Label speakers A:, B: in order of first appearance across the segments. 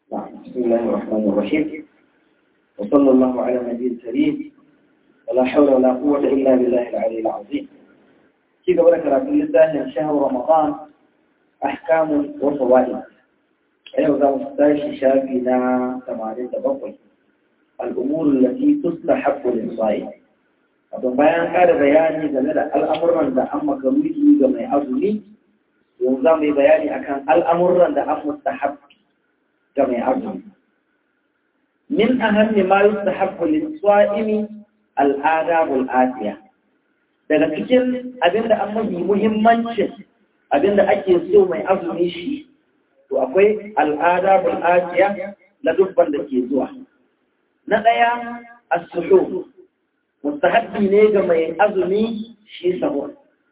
A: بسم الله الرحمن الرحيم وصلى الله على النبي الكريم ولا حول ولا قوة إلا بالله العلي العظيم كيف قبل كراتب الله شهر رمضان أحكام وفوائد أيضا ذا مستاش شافينا ثمانين تبقي الأمور التي تستحب للصائم Wato bayan ƙara bayani game da al'amuran da an makaruhi ga mai azumi, yanzu za mu yi bayani akan al'amuran da an mustahab ga mai azumi. Min ahammi ma yustahabbu lis-sa'imi al-adabul atiya. Daga cikin abinda an mafi muhimmancin abinda ake so mai azumi shi, to akwai al-adabul atiya na dubban da ke zuwa. Na ɗaya as-suhur mustahabbi ne ga mai azumi shi sahur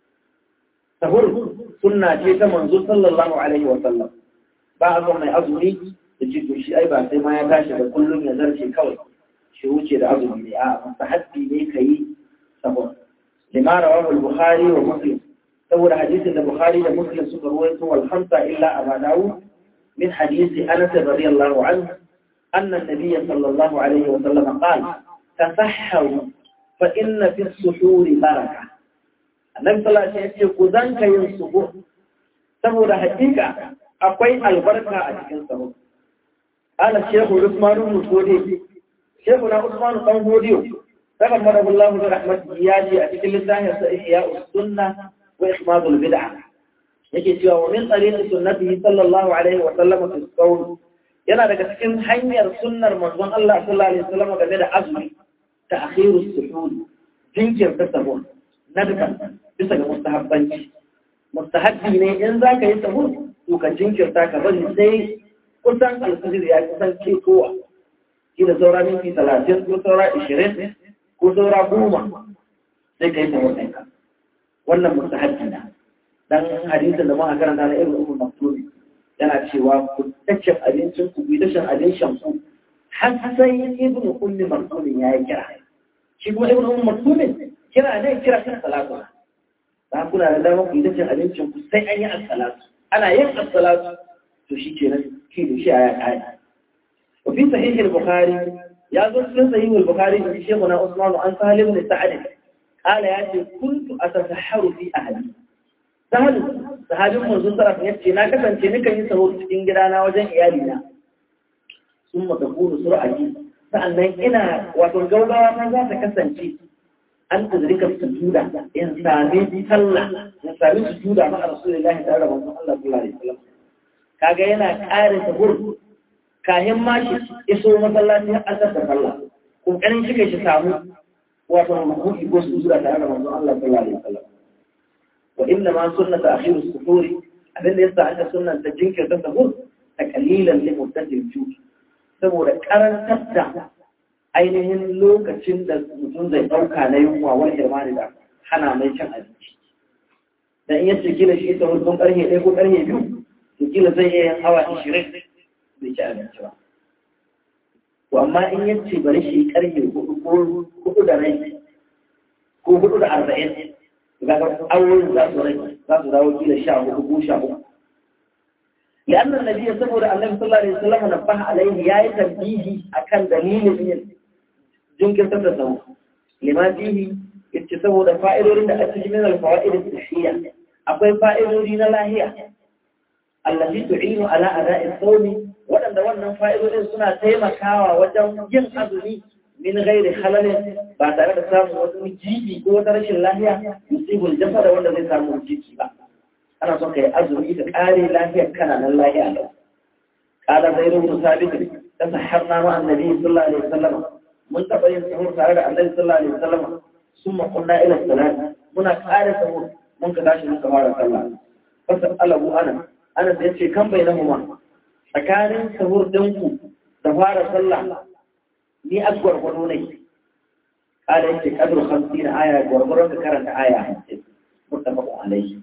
A: sahur sunna ce ta manzo sallallahu alaihi wa sallam ba a mai azumi da ce to shi ai ba sai ma ya tashi da kullum ya zarce kawai shi wuce da azumi ne a mustahabbi ne kai sahur lima rawahu al-bukhari wa muslim saboda hadisin da bukhari da muslim suka ruwaito wal khamsa illa aba dawud min hadisi anas radiyallahu anhu أن النبي صلى الله عليه وسلم قال تسحروا فإن في السحور بركة النبي صلى الله عليه وسلم يقول ذنك ينصبه سبب حقيقة أقوي البركة أتكن سبب قال الشيخ عثمان المسودي شيخنا عثمان الطنبودي تغمره الله برحمته ياجي أتكن لله إحياء السنة وإخماد البدعة yake cewa wa min tariqi sunnatihi sallallahu alaihi wa sallam fi qawl yana daga cikin hanyar sunnar manzon Allah sallallahu alaihi wa sallam game da azumi تأخير السحور جنكر تسهر ندكا bisa ga mustahabbanci mustahabbi ne in za ka yi sahur to ka jinkirta ka bari sai kusan alfajir ya kusan ketowa shi da saura minti talatin ko saura ishirin ko saura goma sai ka yi sahur ɗinka wannan mustahabbi na dan hadisin da muka karanta na irin umar maktumi yana cewa ku tacce abincin ku ku tashin abincin ku har sai ibnu ummi maktumin ya yi kira shi kuma ibnu ummi maktumin kira ne kira kan salatu ba kuna da dama ku yi cin abincin ku sai an yi as-salatu ana yin as-salatu to shi ke nan ki da shi a ya kai wa fi sahih al-bukhari ya zo cikin sahih al-bukhari da shehu na usman an salim bin sa'ad qala ya ce kuntu atasahharu fi ahli sahal sahabin manzon sallallahu alaihi wasallam na kasance nikan yi sahur cikin gidana wajen iyalina ثم تكون سرعتي فأنا إنا وتنجوبا ما ذات كسنتي أن أدرك السجودة إن سامي صلى إن سامي سجودة مع رسول الله تعالى وصلى الله صلى الله عليه وسلم kaga yana ƙare sahur kayan mashi iso masallaci har an tattara sallah kokarin shi kai shi samu wato mahudi ko su zura tare da manzon Allah sallallahu alaihi wasallam wa inna ma sunnatu akhiru suhuri abinda yasa aka sunnanta jinkirta sahur ta kalilan li muddatil juki saboda karantar da ainihin lokacin da mutum zai ɗauka na yunwa wani irmani da hana mai cin abinci. Dan iya ce kila shi ta hudun ƙarfe ɗaya ko ƙarfe biyu, to kila zai iya yin awa ishirin bai ci abinci ba. To amma in ya ce bari shi ƙarfe hudu da rai ko hudu da arba'in, ga awoyin za su rai za su dawo kila sha hudu ko sha uku. لأن النبي صلى الله عليه وسلم نبه عليه يا تنبيه أكن دليل من جنك تتصور لما فيه يتصور فائدة أتج من الفوائد الصحية أقول فائدة لا هي التي تعين على أداء الصوم ولن دولنا فائدة سنة تيمة كاوى وجم ين أذني من غير خلل بعد أن تسامو وتجيبي قوة رش الله يصيب الجسد ولا يسامو الجيبي بقى ana son ka yi azumi da ƙare lafiyar kana nan lafiya lau ƙala zai rubu sabit ta sahar na ma annabi sallallahu alaihi wasallam mun taɓa yin sahur tare da annabi sallallahu alaihi wasallam sun makunna ila salat muna ƙare sahur mun ka tashi muka fara sallah fasa alabu ana ana da yace kan bai nahu tsakanin sahur ɗinku da fara sallah ni a gwargwado ne ƙala yace kadru 50 aya gwargwaron ka karanta aya 50 muttafaqun alaihi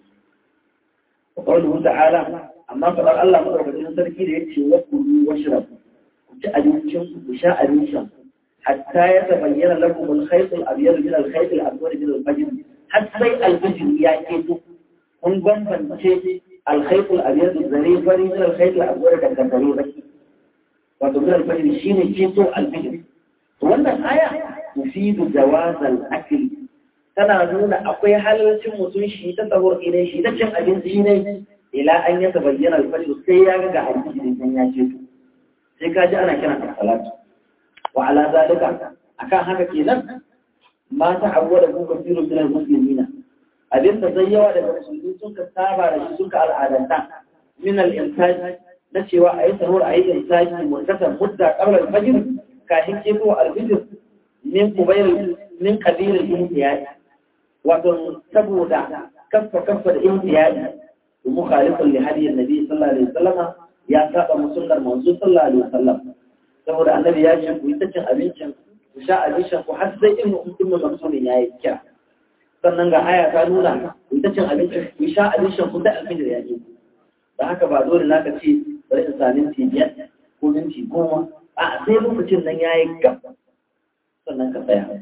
A: وقوله تعالى أما فقال الله مدربة سركي ليتشي وكلوا واشربوا جاء أبيشن وشاء أبيشن حتى يتبين لكم الخيط الأبيض من الخيط الأسود من الفجر حتى الفجر يأتيكم kun bambance alkhaitul abyad zare fari min alkhaitul aswad da zare baki min al-fajr shine ceto al-fajr wannan aya tufidu jawaz al-akl tana nuna akwai halalcin mutum shi ta sahur idan shi ta cin abinci ne ila an ya bayyana al-fajr sai ya ga hadisi dan ya ceto sai ka ji ana kiran salatu wa ala zalika akan haka kenan ma ta awwala ku kafirun min al-muslimina abin da zai yawa daga musulmi sun ka saba da shi sun ka al'adanta min al-intaj na cewa a yi sahur a yi intaji murtasan mudda qabla al-fajr kafin keto al-fajr min kubayr min qabil al-ihtiyaj wato saboda kaffa kaffa da ihtiyaj mukhalifun li hadi an-nabi sallallahu alaihi wasallam ya saba musulmar manzo sallallahu alaihi wasallam saboda annabi ya ce ku yi ta cin abincin ku sha abincin ku har sai in mutum musulmin ya yi kira sannan ga aya ta nuna ku ta cin abinci ku sha abincin ku da alfijir ya yi da haka ba dole na ka ce bari in sami minti biyar ko minti goma a sai lokacin nan ya yi gab sannan ka tsaya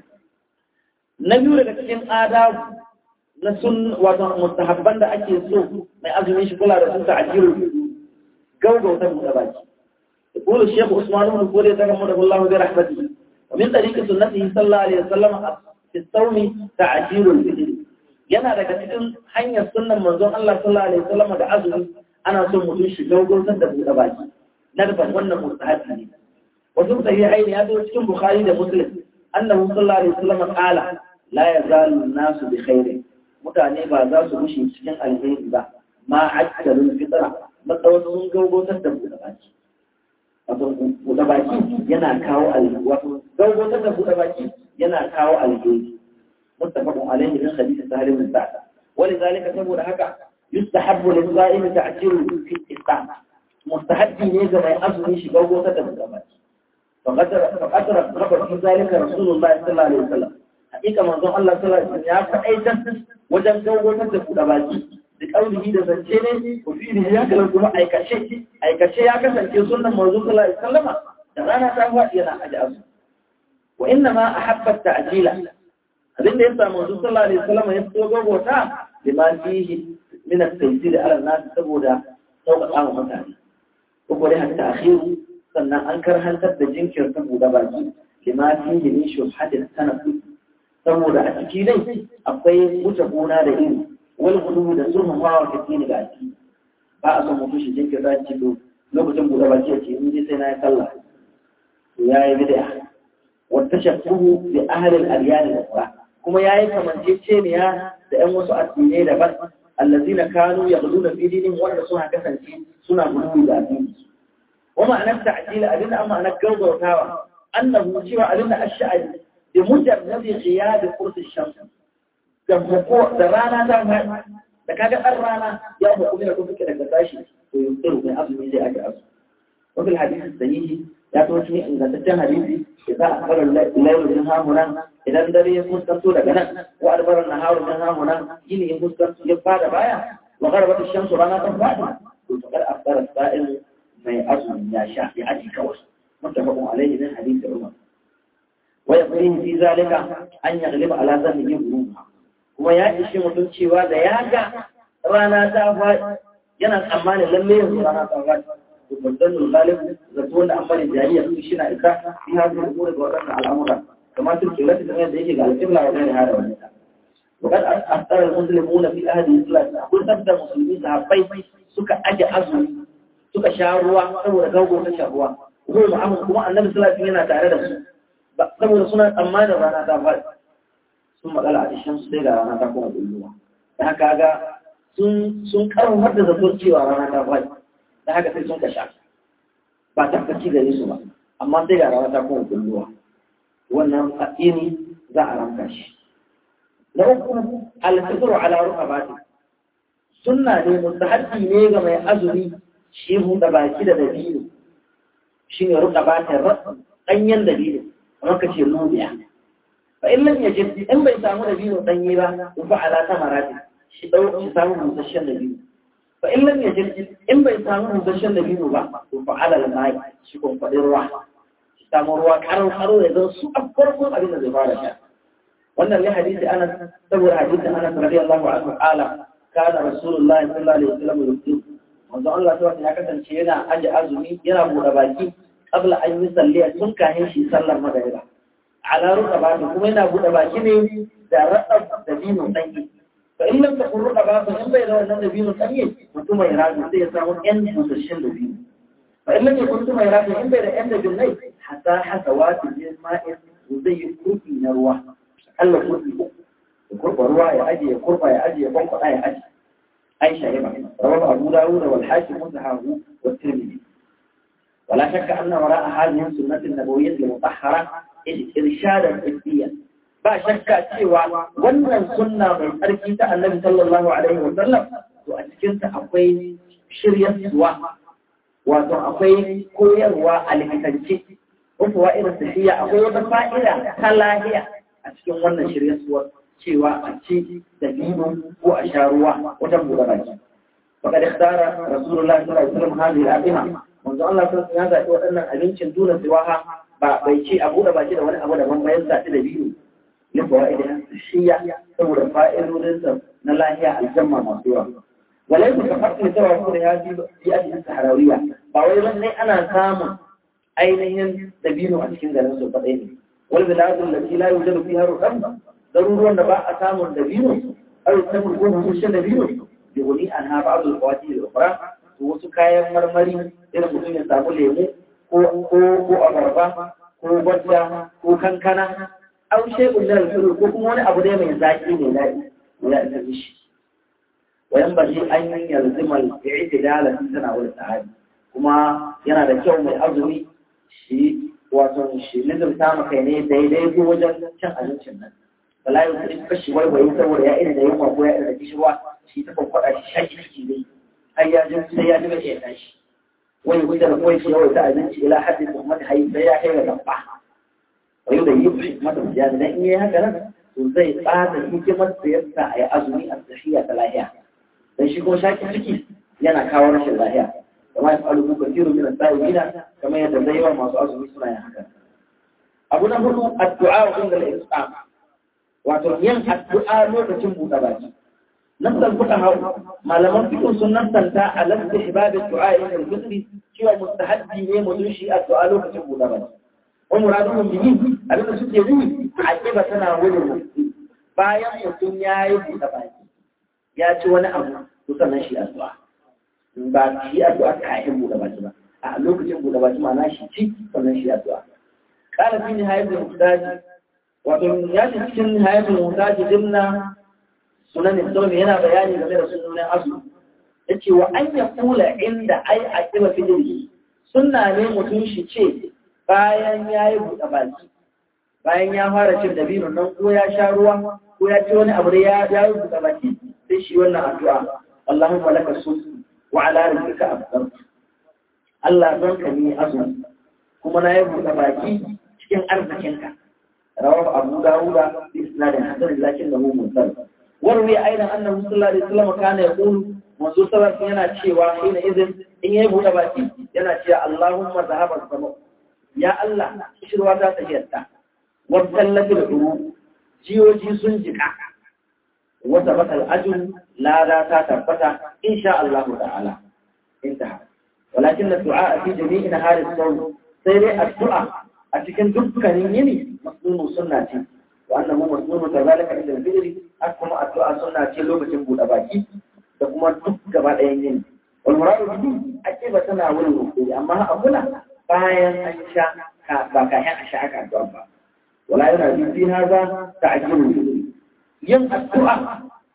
A: na biyu daga cikin adabu na sun wato mustahabban da ake so mai azumin shi kula da sun ta ajiru gaugauta mu da baki يقول الشيخ عثمان بن فوري رحمه الله برحمته ومن طريق سنته صلى الله عليه وسلم في الصوم تعجيل الفجر yana daga cikin hanyar sunnan manzon Allah sallallahu alaihi wasallam da azumi ana son mutum shi gaugautar da buɗe baki na da wannan mustahabi ne wasu sahihai ne ya zo cikin bukhari da muslim annahu sallallahu alaihi wasallam qala la yazalu an-nasu bi khairin mutane ba za su rushe cikin alheri ba ma ajjalul fitra matsawar sun gaugotar da buɗe baki wato buɗe baki yana kawo alheri wato gaugotar da buɗe baki yana kawo alheri muttafaqun alaihi min hadith sahih bin sa'd ولذلك saboda haka yustahabbu lis-sa'imi ta'jilu fi al-iftar mustahabbi ne ga mai azumi shi gaugotar da buɗe baki فقد فقد رغب في ذلك رسول الله صلى الله عليه وسلم حقيقة منظوم الله صلى الله عليه وسلم يا فأيضا وجن جوة تدفع دباجي بقوله ده زنجيني وفي رجاء لو كما أي كشي أي كشي يا كسن في سنة منظوم صلى الله عليه وسلم دغانا تهوى ينا أجاز وإنما أحب التعجيل abin da ya samu manzo sallallahu alaihi wasallam ya fito gogota lima fihi min at-taysir ala an-nas saboda sauƙaƙa wa mutane ko gore hatta akhiru sannan an karhantar da jinkirta buɗe baki lima fihi min shubhatin tanafus saboda a ciki dai akwai wuce gona da iri wal hudu da zurfin hawa ka tini ga ciki ba a son mutum shi jinkirta ci to lokacin buɗe baki ya ce in ji sai na yi sallah to ya yi bid'a wata shakkuhu bi ahli al-adyan al-ukhra kuma yayi kamanceceniya da ƴan wasu addinai daban allazina kanu yaghluna fi dinihim wanda suna kasance suna gudu da addini ومعنى التعجيل أدنى أما أنا قوض وتاوى أنه سوى أدنى الشعر بمجرد غياب قرص الشمس كمقوع درانا درانا لكاك الرانا يوم قمنا كفك لك تاشي ويمطر من أصل من زي أجل أصل وفي الحديث السنيه يا توجني إن تتجه حديثي إذا أخبر الليل منها هنا إذا الذي يكون تنسو لغنا وأدبر النهار منها هنا يلي يكون تنسو يبقى بايا وغربت الشمس رانا تنفعنا قلت قد أخبر السائل mai azumi ya sha ya aji kawai mutafaqun alayhi min hadith Umar wa yaqulu fi zalika an yaghliba ala zannihi ghuruba kuma ya ishi mutum cewa da ya ga rana ta fa yana tsammanin lalle yanzu rana ta fa to mutum galib zato wanda an bari jariya su shi na isa fi hadin umur ga wadannan al'amura kamar sun kila ta da yake ga al-qibla wa ghairi hada wannan وقد أثر المسلمون في أهل الإسلام كل تبدأ مسلمين صحابي suka aje azumi suka sha ruwa saboda gago ta sha ruwa kuma ma'amun kuma annabi sallallahu yana tare da su saboda suna tsammanin rana ta faɗi sun magana a cikin su sai ga rana ta kuma bulluwa da haka ga sun sun karfafar da zato cewa rana ta faɗi da haka sai sun ka sha ba ta kaci gare su ba amma sai ga rana ta kuma bulluwa wannan addini za a ranka shi na uku al-fitru ala rukabati sunna ne mustahabbi ne ga mai azumi shi buɗe baki da dabino shi ne ruka ba ta ɗanyen dabino kamar ka ce lubiya fa in lam yajid in bai samu dabino ɗanye ba ko fa ala ta marati shi dau shi samu busasshen dabino fa in lam yajid in bai samu busasshen dabino ba ko fa ala al-mai shi ko faɗi ruwa shi samu ruwa karo karo ya zan su a farkon abin da zai fara sha wannan ne hadisi anas saboda hadisi anas radiyallahu anhu qala kana rasulullahi sallallahu alaihi wasallam yusuf manzo Allah ta ya kasance yana aje azumi yana buɗe baki qabla an yusalli tun kahin shi sallar magariba ala rukaba kuma yana buɗe baki ne da raɗa da binu ɗanye fa in lam takun rukaba in bai da wannan da binu ɗanye mutum mai radu sai ya samu ƴan busasshen da binu fa in lam yakun mutum mai radu in bai da ƴan da binnai hatta hasawati min ma'in zai yi kurfi na ruwa Allah kurfi uku ya kurba ruwa ya aje ya kurba ya aje ya kwankwada ya aje aisha ya ba rawahu abu dawud wal hakim musahahu wa tirmidhi ولا شك أن وراء هذه السنة النبوية المطهرة إرشادا طبيا ba shakka cewa wannan sunna mai tsarki ta annabi sallallahu alaihi wa sallam to a cikin ta akwai shiryarwa wato akwai koyarwa a likitance wato irin tafiya akwai wata fa'ida ta lahiya a cikin wannan shiryarwa cewa a ci da biyu ko a sha ruwa wajen buɗe baki فقد اختار رسول الله صلى الله عليه وسلم هذه الأطعمة منذ الله صلى الله عليه وسلم يقول أن أبنشن دون سواها بيشي أبو دبا كده ولا أبو دبا ما ينسى كده بيو لفوائدها الشيء ثم الفائل وننسى نلا هي الجمع مصيرة وليس كفرق لتوافر هذه في أجل السحراوية فأولا لي أنا سام أينهم تبينوا أشكين ذلك سلطتين والبلاد التي لا يوجد فيها رقم ضروري أن بقى سام الدبينو أو يسمى الكون مش الدبينو يغني عنها بعض الفواكه الأخرى wasu kayan marmari irin mutum ya samu lemu ko abarba ko gwada ko kankana au shay'un min al ko kuma wani abu dai mai zaki ne daɗi ya isa mishi wayan ba shi an yi yalzima al-i'tidal fi tanawul sahabi kuma yana da kyau mai azumi shi wato shi nizamta maka ne daidai ko wajen cin abincin nan bala yau sai kashi waiwaye saboda ya ina da yunwa ko ya ina da kishirwa shi ta kwakwada shi shaki ciki dai har ya ji sai ya ji bai iya tashi wani gudu da kawai shi yawai ta abinci ila hadin da mata hayi sai ya kai ga gaba wani da yi mata jami dan in yi haka nan to zai tsada hikimar da yasa a yi azumi a tafiya ta lahiya dan shi ko shaki ciki yana kawo rashin lahiya kama ya faru muka tiru min as-sa'ilina kamar yadda zai yawa masu azumi suna yin haka abu na hudu addu'a inda al-islam wato yin addu'a lokacin buɗe baki نفس الفقهاء ما لم يكن سنة تنتا على استحباب الدعاء عند الفطر سوى مستحب ne mutum shi addu'a lokacin buɗe baki wa muradun bihi abin da suke yi aqiba tana wurin bayan mutum ya yi buɗe baki ya ci wani abu to sannan shi addu'a ba shi addu'a kafin buɗe baki ba a lokacin buɗe baki ma'ana shi ci sannan shi addu'a qala fi nihayatul muhtaj wato ya ci cikin nihayatul muhtaj dimna sunan islami yana bayani game da sunan azu yace wa an ya kula inda ai a kiba fidiri sunna ne mutum shi ce bayan yayi buɗe baki bayan ya fara cin dabino nan ko ya sha ruwa ko ya ci wani abu da ya ya buɗe baki sai shi wannan addu'a Allahumma laka sumtu wa ala rizqika afdal Allah don ka ni azu kuma na yi buɗe baki cikin arzikinka rawahu Abu Dawud bi isnadin hasan lakinnahu mursal warwi aidan annahu sallallahu alaihi wasallam kana yaqulu manzo sallallahu yana cewa ina izin in yayi buɗe baki yana cewa Allahumma zahaba sama ya Allah shirwa ta tafiyarta wa sallatul uru jiyoji sun jika wa sabata al-ajr la la ta tabbata insha Allah ta'ala intaha walakin ad-du'a fi jami'i nahari as-sawm sai dai addu'a a cikin dukkanin yini masnunu sunna ce وأنه مسنون كذلك عند الفجر أكما الدعاء سنة شلو بشن بود أباكي تكما تك بعد ينين والمراد به أكيد سنة أول الوقت أما أقول باين أنشاء باكاين أشاء كالدعاء ولا ينادي في هذا تعجيل الفجر ين الدعاء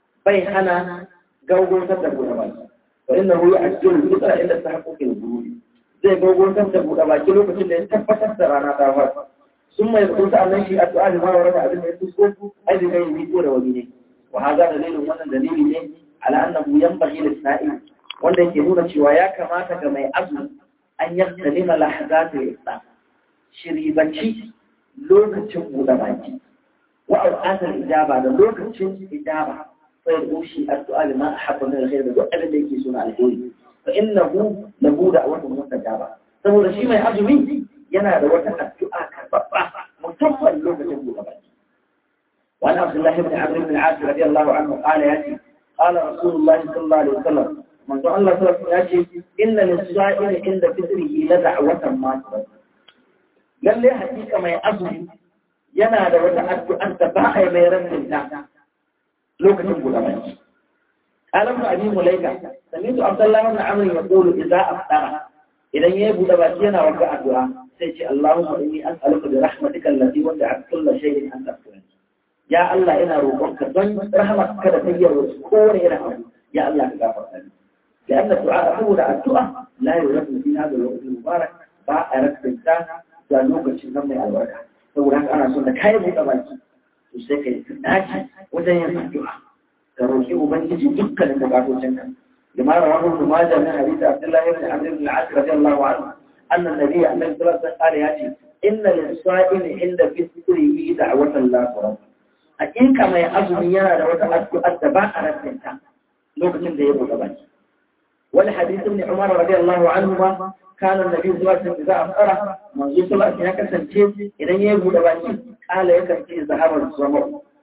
A: بيخنا جوجو تتبو أباكي فإنه يعجل الفجر إلا تحقق الوجود zai gogon ta buɗe baki lokacin da ya tabbatar da rana ta fara ثم يقول تعالى شيء السؤال ما ورد على الميكروسكوب أي بغير يقول وجهه وهذا دليل وانا دليل على أنه ينبغي للسائل wanda yake nuna cewa ya kamata ga mai azumi an yaktalima lahazatul islam shiribanci lokacin buɗe baki wa auqatul ijaba da lokacin ijaba sai rushi addu'a lima ahabba min alkhair da duk abin da yake suna alheri fa innahu lahu da'watun mustajaba saboda shi mai azumi yana da wata addu'a karɓaɓɓa musamman lokacin buɗe baki. Wani Abdullahi bin Amr bin As radiyallahu anhu qala yace qala Rasulullah sallallahu alaihi wasallam manzo Allah sallallahu alaihi wasallam yace inna lis-sa'ili inda fitrihi la da'watan ma lalle hakika mai azumi yana da wata addu'ar da ba a yi mai rancin ta lokacin guda baki alam da abin mulaika samitu abdullahi ibn amr yaqulu idza aftara idan yayi buɗe baki yana wata addu'a sai ce Allahumma inni as'aluka bi rahmatika allati wasi'at kulla shay'in an taghfir ya Allah ina roƙonka don rahmatka da tayyar kowane irin abu ya Allah ka gafarta ni لأن الدعاء هو الدعاء لا يرد في هذا الوقت المبارك ba a rasanta da lokacin nan mai albarka saboda haka ana son da kai buɗe baki to sai ka yi dace wajen yin addu'a ka roƙi ubangiji dukkanin bukatocin ka lima rawahu ibn majah min hadith abdullah ibn amr ibn al-as radiyallahu anhu anna an-nabiy sallallahu alaihi wasallam qala yace inna lis-sa'imi inda fitrihi da'watan la turad hakika mai azumi yana da wata addu'a da ba a rasanta lokacin da ya buɗe baki ولحديث ابن عمر رضي الله عنهما كان النبي صلى الله عليه وسلم إذا أفطر منذ صلى الله عليه وسلم إذا يبو دباكي قال يكن في ذهب الزمر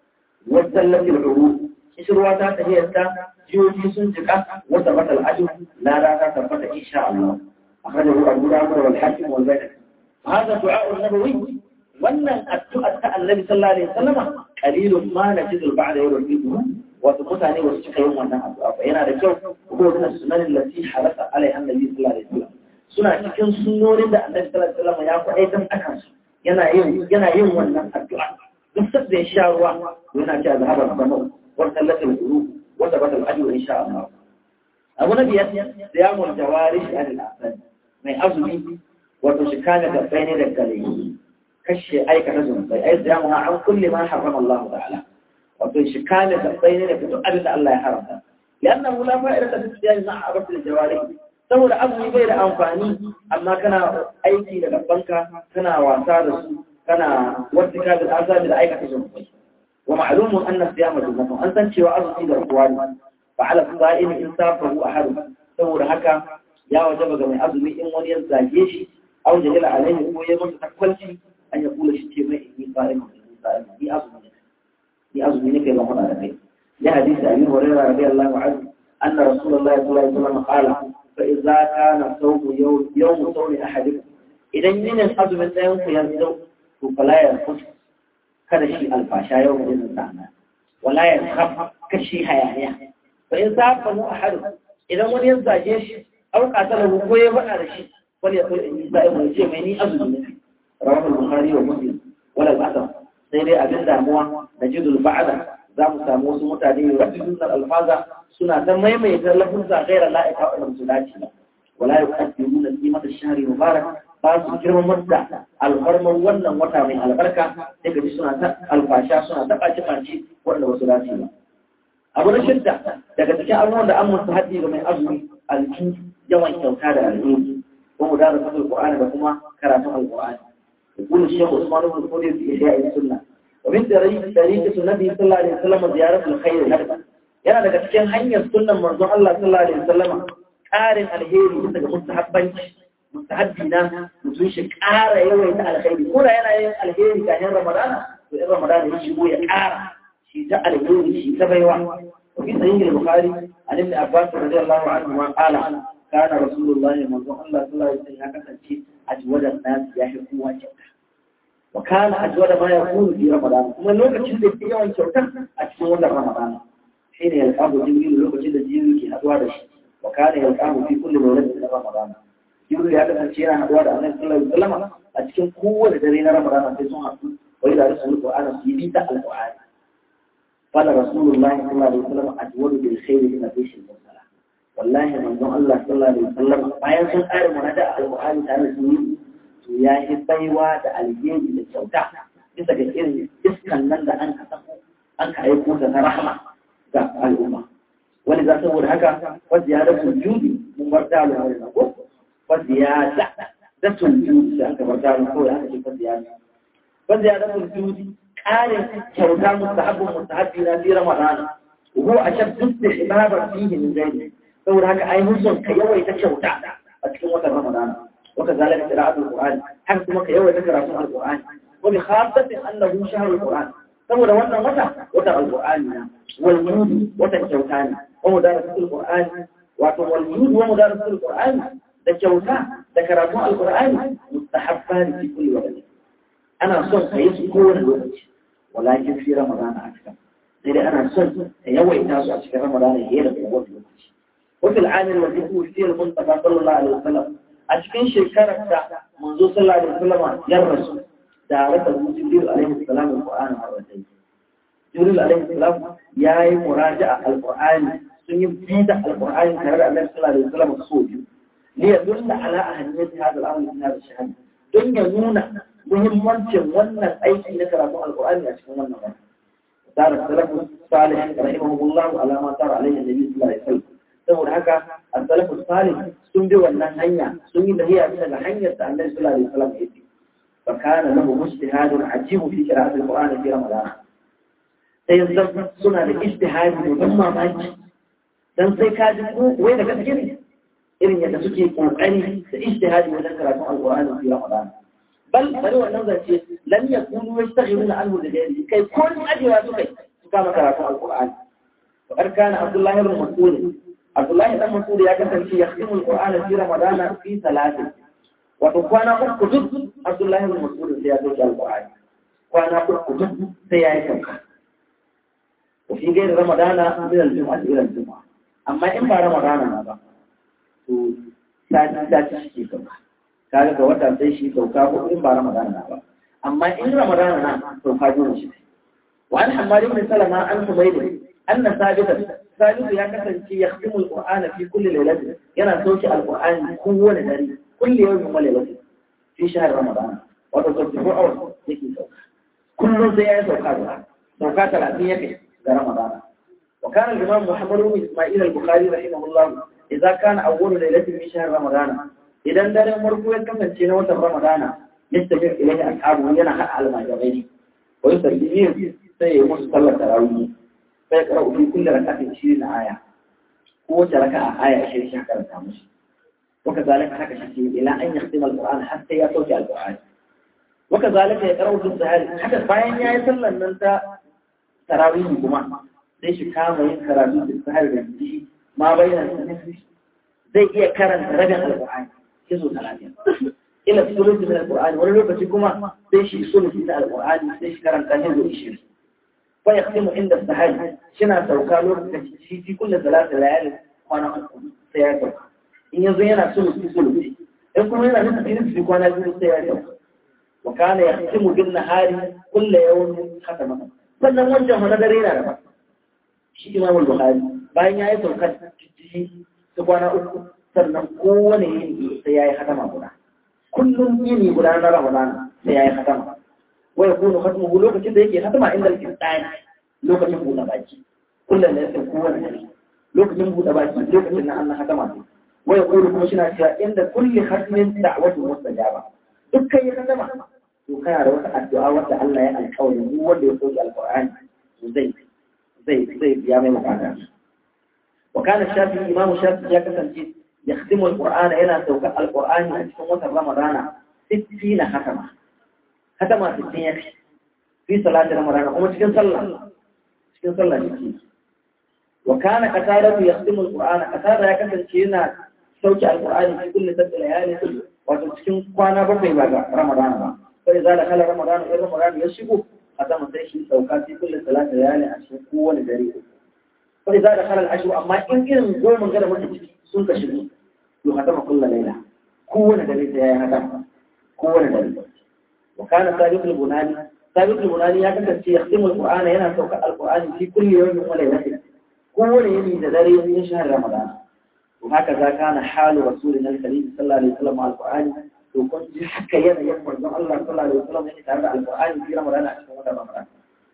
A: وزلت العروض إشرواتا تهيئتا جيوتي سنجكا وثبت الأجر لا لا تثبت إن شاء الله أخرجه أبو داود والحاكم والبيهقي هذا دعاء النبوي wannan addu'ar ta Annabi sallallahu alaihi wasallam qalilun ma najidu ba'da yawm wato mutane wasu cika yin wannan addu'a ba yana da kyau ko da sunanin lati halaka alai annabi sallallahu alaihi wasallam suna cikin sunnonin da annabi sallallahu alaihi wasallam ya faɗai dan akan su yana yin yana yin wannan addu'a duk sabda ya sha ruwa yana cewa zahaba zama wa sallatul qulu wa tabata al-ajr insha Allah abu na biyar siyamul jawarish anil asad mai azumi wato shi kana da bayne da gare kashe aikata zunubai ai siyamu an kulli ma harrama Allah ta'ala wato shi kame tabbai ne daga duk abin da Allah ya haramta liannahu la fa'ida fi siyami ma'a abatil jawari saboda azumi bai da amfani amma kana aiki da gabanka kana wasa da su kana wata da azabi da aikata zunubai wa ma'lumun anna siyama junnatun an san cewa azumi da ruwa ne fa ala sa'im in safahu ahad saboda haka ya wajaba ga mai azumi in wani ya zage shi aw jahila alaihi ko ya masa takwalci an ya kula shi ce mai inni sa'im inni sa'im ni azumi يأذن منك إلى هنا لديه لحديث أبي هريرة رضي الله عنه أن رسول الله صلى الله عليه وسلم قال فإذا كان صوم يوم يوم صوم أحدكم إذا من الحظ من يوم ينزل فلا يرفض kada shi alfasha yau da izin sana wala ya khaf kashi hayaniya fa in safa mu ahad idan wani ya zage shi au qatala ko ya faɗa da shi wani ya kula in sai mu ce mai ni azumi ne rawahu bukhari wa muslim wala al-asr sai dai abin damuwa da jidul ba'ada za mu samu wasu mutane rabin alfaza suna ta maimaita lafuzza gaira la'ika wa su dace ba wala yuqaddimuna qimata ash-shahri mubarak ba su girmamar da alfarmar wannan wata mai albarka daga ji suna ta alfasha suna ta ɓaci ɓaci wanda wasu dace ba abu na shidda daga cikin abubuwan da an musu haddi ga mai azumi alki yawan kyauta da alheri ko mu dara fasul qur'ani da kuma karatun alqur'ani يقول الشيخ عثمان بن فودي في إحياء السنة ومن طريقة النبي صلى الله عليه وسلم زيارة الخير هذا yana daga cikin hanyar sunnan manzon Allah sallallahu alaihi wasallam ƙarin alheri bisa ga mustahabbanci mustahabbi na mutum shi ƙara yawaita alheri ko da yana yin alheri kafin Ramadana to in Ramadana ya shigo ya ƙara shi ta alheri shi ta baiwa وفي صحيح البخاري عن ابن عباس رضي الله عنهما قال كان رسول الله منظور الله صلى الله عليه وسلم كسنتي أجود الناس يحب وجهه وكان أجود ما يكون في رمضان ومن لوكا جدا في يوم شوكا أجود رمضان حين يلقاه جبريل لوكا جدا جبريل كي أدوار وكان يلقاه في كل مولد من رمضان جبريل هذا سنتينا أدوار أن صلى الله عليه وسلم أتكن قوة لدينا رمضان في سنة وإذا رسول القرآن سيبيت القرآن قال رسول الله صلى الله عليه وسلم أجود بالخير من بيش المرسلة والله من دون الله صلى الله عليه وسلم ما ينسون آل منادى القرآن تعالى سنين to ya yi baiwa da alheri da kyauta bisa ga irin iskan nan da an ka sako an ka aiko da na rahama ga al'umma wani za saboda haka wadda ya da judi mun bar da wani na ko wadda ya da da judi da aka bar da ko ya aka ce wadda ya da wadda ya da judi ƙarin kyauta mustahabbun mustahabbi na fi ramadan ko a shan duk da ibabar fihi min gairi saboda haka ai musun ka yawaita kyauta a cikin watan ramadan وكذلك قراءة القرآن حيث ما كيوي ذكر عن القرآن وبخاصة أنه شهر القرآن ثم لو أن وتى وتى القرآن والجود وتى الجوتان ومدارسة القرآن والجود ومدارسة القرآن الجوتان ذكر القرآن مستحبان في كل وقت ana son ka yi su kowane lokaci walakin fi ramadana a cikin sai dai ana son ka yawaita su a cikin ramadana ya da kowane lokaci وفي العام الذي توفي المصطفى صلى الله عليه وسلم أشكن شكرك منذ صلى الله عليه وسلم يرس دارته جبريل عليه السلام القرآن مرتين جبريل عليه السلام يا مراجعة القرآن سنبيد القرآن كهذا النبي صلى الله عليه وسلم الصوت ليدل على أهمية هذا الأمر من هذا الشهر دنيا نونا muhimmancin wannan aiki na karatun alƙur'ani a cikin wannan wani. Tara salafus salih rahimahullahu ala ma tara alaihi nabi sallallahu alaihi wasallam saboda haka as-salafu salih sun bi wannan hanya sun yi dahiya bisa ga hanyar da Annabi sallallahu alaihi wasallam ya bi fa kana lahu mujtihadun ajibu fi qira'ati al-Qur'an fi Ramadan sai yanzu suna da ijtihadi da mamaki dan sai ka ji wai da gaske ne irin yadda suke kokari da ijtihadi wajen karatun al-Qur'an fi Ramadan bal bari wannan zance lam yakunu yastaghiluna anhu da ghairi kai ko ajewa su kai su kama karatun al-Qur'an وقد كان عبد الله بن مسعود Abdullahi dan Mas'ud ya kasance ya khimul Qur'ana fi Ramadan fi salatin. Wato kwana uku duk Abdullahi bin Mas'ud sai ya dauki Al-Qur'ani. Kwana uku duk sai ya yi sauka. Wa fi gairi Ramadan min al-jum'a ila al-jum'a. Amma in ba Ramadan na ba to sati sati shi ke sauka. Kaga ga wata sai shi sauka ko in ba Ramadan na ba. Amma in Ramadan na sauka dole shi. Wa an Hammad ibn Salama an Humayd anna sabitan Salisu ya kasance ya khatimu al-Qur'ana fi kulli lailatin yana sauke al-Qur'ani kowane dare kulli yawmin wa lailatin fi shahr Ramadan wato 24 hours yake sauka kullum sai ya sauka da sauka 30 yake ga Ramadan wa kana al-Imam Muhammad ibn Isma'il al-Bukhari rahimahullah idza kana awwal lailatin min shahr Ramadan idan daren farko ya kasance na watan Ramadan yastabir ilayhi ashabu yana hada al-majabaini wa yusallimu sai ya musu sallar tarawih فيقرأ في كل ركعة عشرين آية قوة ركعة آية عشرين شهر التامش وكذلك حكى شكيل إلى أن يختم القرآن حتى يتوجع القرآن وكذلك يقرأ في السهل حتى باين يا يسلم أن أنت تراويه كما ليش كام ينكر في السهل بنتي ما بين النفس زي إيه كرن رجع القرآن يسوع ثلاثين إلى الثلث من القرآن ولا لو كما ليش الثلث من القرآن ليش كرن كان يزوج عشرين فيختم عند السحر شنا سوكا لوكacin shi fi kullu salatu layali kwana uku sai ya sauka in yanzu yana sulusi sulusi in kuma yana nufin cikin su kwana biyu sai ya sauka wa kana yahtimu bin nahari kullu yawmin khatama sannan wancan wani dare yana da ba shi Imam Bukhari bayan ya yi saukar cikin su kwana uku sannan kowane yini sai ya yi hatama guda kullum yini guda na Ramadan sai ya yi hatama ويكون ختمه لوكة كده يكي ختم عند الكتان لوكة ينبو باكي كل اللي يسمى قوة نهي لوكة ينبو باكي لوكة إن أن ختم ويقول كمشنا شاء عند كل ختم دعوة مستجابة دكا يختم وكان روح الدعاء وتعالى القول هو اللي يخرج القرآن زي زي زي بيامي مقانا وكان الشافعي إمام الشافعي يكتب يختم القرآن إلى توقع القرآن في رمضان ستين ختمة hatama sittin ya fi fi salatin ramadana kuma cikin sallah cikin sallah ne wa kana qataratu yaqdimu alqur'ana qatada ya kasance yana sauki alqur'ani fi kulli sabbi layali wato cikin kwana bakwai ba ga ramadana ba sai za da kala ramadana in ramadana ya shigo hatama sai shi sauka fi kulli salatin layali a cikin kowane dare sai za da kala al amma in irin goma ga da mutum sun ka shigo to hatama kullu layla kowane dare sai ya hatama kowane dare وكان ثابت البناني ثابت البناني يا كتب يختم القرآن هنا سوق القرآن في كل يوم وليلة كل يوم ذري من شهر رمضان وهكذا كان حال رسولنا الكريم صلى الله عليه وسلم مع القرآن وكنت حكى ينا يقول الله صلى الله عليه وسلم يعني تعالى القرآن في رمضان عشان رمضان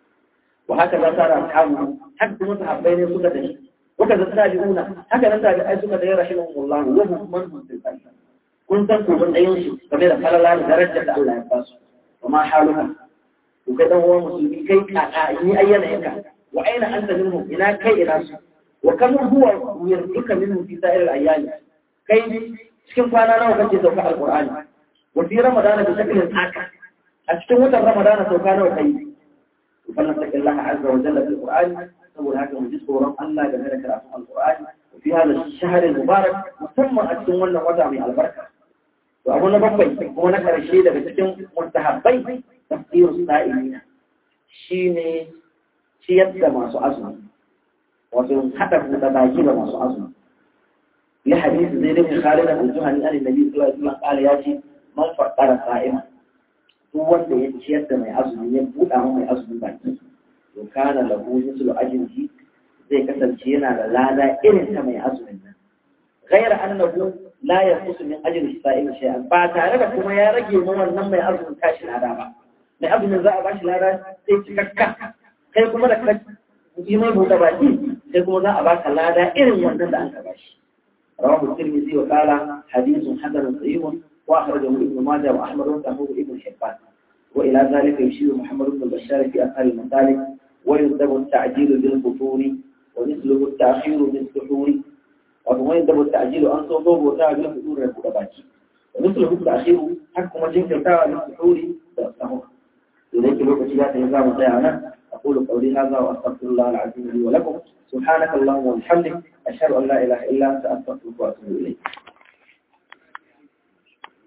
A: وهكذا صار أصحابه حتى متحبين سكة وكذا التابعون هكذا التابعين سكة رحمهم الله وهم من هم في الأرض كنت تكون أيونش فبدا فلا لا درجة الله يباسه وما حالك وكذا هو مسلمي كي كأني أين إنك وأين أنت منهم إلى كي إلى وكم هو يرزقك منهم في سائر الأيام كي cikin kwana nawa kake sauka alqur'ani wa fi ramadana bi shaklin haka a cikin watan ramadana sauka nawa kai فلن تك الله عز وجل في القرآن سبب هذا من جسر ورم الله جميل كلام القرآن وفي هذا الشهر المبارك مسمى أجسم ولا وضع من البركة وأبونا بقي هو نكر الشيء ده بسكن مستحبي tafsirus sa'ilina shine ciyar da masu azumi wato hada da baki da masu azumi ya hadisi zai da Khalid al-Juhani an Nabi sallallahu alaihi wasallam kala ya ce man faqara sa'ima duk wanda ya ciyar da mai azumi ya buɗa mai azumi baki to kana lahu mislu ajrihi zai kasance yana da lada irin ta mai azumin nan غير أنه لا ينقص من أجل السائل شيئا فتعرف كما يا رجل ما wannan mai azumin tashi lada ba mai azumin za a bashi lada sai cikakka kai kuma da ka yi mai buɗe baki sai kuma za a baka lada irin wannan da an ka bashi رواه الترمذي وقال حديث حسن صحيح واخرجه ابن ماجه واحمد وصححه ابن حبان والى ذلك يشير محمد بن بشار في اثار المسالك ويندب التعجيل بالفطور ومثله التاخير بالسحور ويندب التعجيل ان صوبه وتعجيل بالفطور يبقى باكي ومثله التاخير حكم جنكتا بالسحور بالسحور إليك لوك شيئات نظام ضيعنا أقول قولي هذا وأستغفر الله العظيم لي ولكم سبحانك اللهم وبحمدك أشهد أن لا إله إلا أنت أستغفرك وأتوب إليك